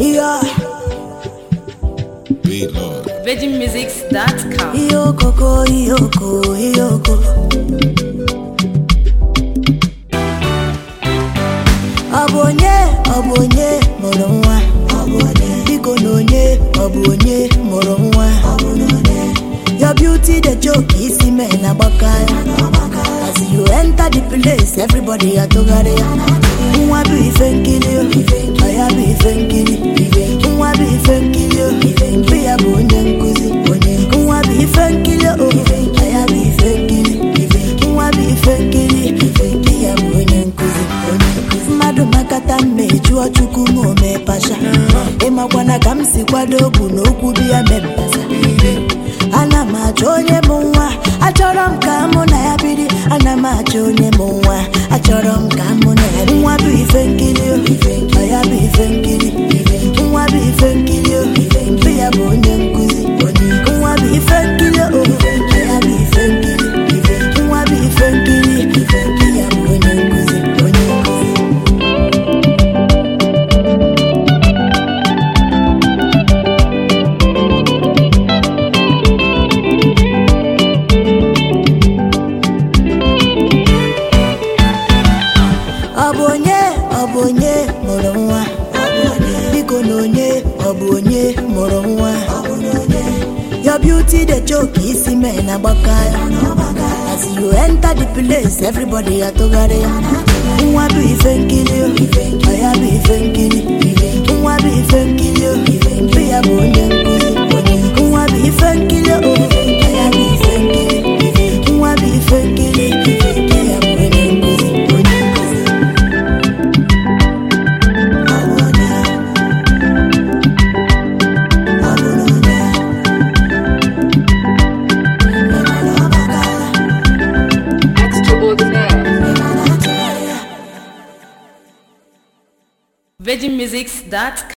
Yeah, Beat Lord. VeggieMusics.com. Iyoko, Iyoko, Iyoko. Ọ bụ onye, ọ bụ onye mụrụ nwa. Biko na onye, ọ bụ onye mụrụ nwa. Your beauty the joke isi mee na gbaka ya. As you enter the place, everybody atụgharị ya. Nwa bụ ife nkiri o, ọ ya bụ ife nkiri. Nwa bụ ife nkiri o, mbe ya bụ onye nkụzi. Nwa bụ ife nkiri o, ọ ya bụ ife nkiri. Nwa bụ ife nkiri, mbe ya bụ onye nkụzi. Mmadụ makata mma ejụọ Chukwu ma o mee pasha. Ịmakwana ka m si kwado okwu na okwu bi ya mepasa. ana m achọ onye bụ nwa achọrọ m ka mụ na ya biri ana m achọ onye bụ nwa achọrọ m ka mụ na ya biri nwa bụ ife nkiri o ọ ya bụ ife nkiri nwa bụ ife nkiri o mbe ya bụ onye nkụzi nwa bụ ife nkiri o ọ ya bụ ife nkiri nwa bụ ife nkiri mbe ya bụ onye nkụzi onye nkụzi ọ bụ onye ọ bụ onye mụrụ nwa biko na onye ọ bụ onye mụrụ nwa your beauty the joke isi mee na gbaka ya as you enter the place everybody atụgharị ya nwa bụ ife nkiri o ọ ya bụ ife nkiri nwa bụ ife nkiri o mbe ya bụ onye nkụzi nwa bụ ife nkiri o ọ ya bụ ife nkiri nwa bụ ife nkiri mbe ya bụ onye nkụzi onye nkụzi VeggieMusics.com.